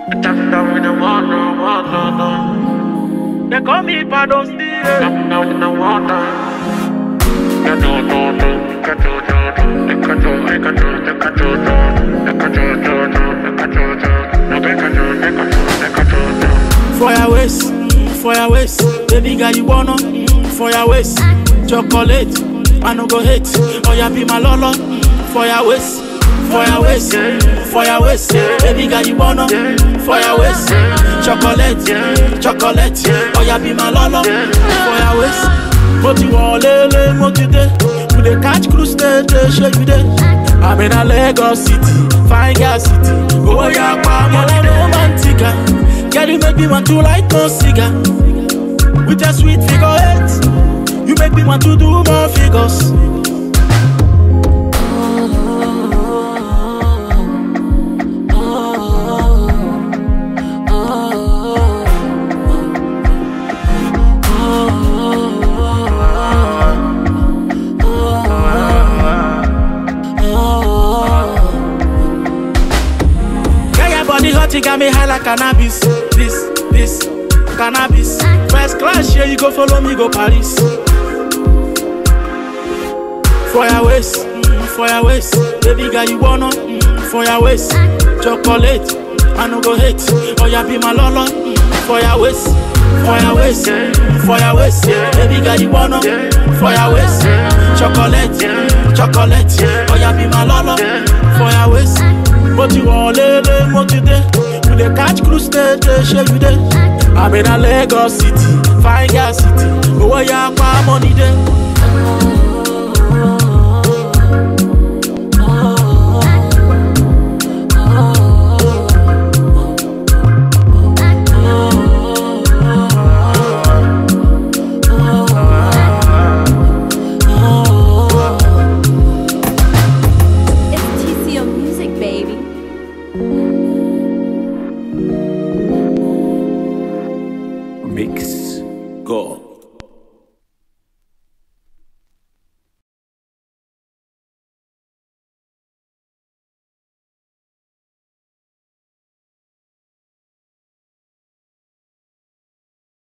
They call me Pardon Steve. For your waist, mm, for your waist, baby girl you wanna, mm, for your waist, chocolate, I no go hate, oh yeah be my lolo, mm, for your waist, for your waist, for your waist, baby girl you wanna, for your waist, chocolate, chocolate, oh yeah be my lolo, for your waist, mo ti wọlé mo ti dé, we dey catch cruise dey dey ṣe you dey, I'm in a Lagos city, fine girl city, owó yà pa money dey romantica. Girl, you make me want to light no cigar With your sweet figure eight You make me want to do more figures Girl, your body hot, you got me high like cannabis. This, this, cannabis. First class, yeah, you go follow me, go Paris. For your waist, mm, for your waist, baby girl, you wanna, mm, for your waist, chocolate, I no go hate, oh yeah, be my lolo, mm, for your waist, for your waist, mm, for your waist, baby girl, you wanna, for your waist, chocolate, chocolate, oh yeah, be my lolo, for your waist. mo ti wọlé lé mo ti dé we dey catch cruise dey dey ṣe you dey i'm in a lagos city fine girl city owó yà pa money dey. It's TCO Music, baby. Mix God.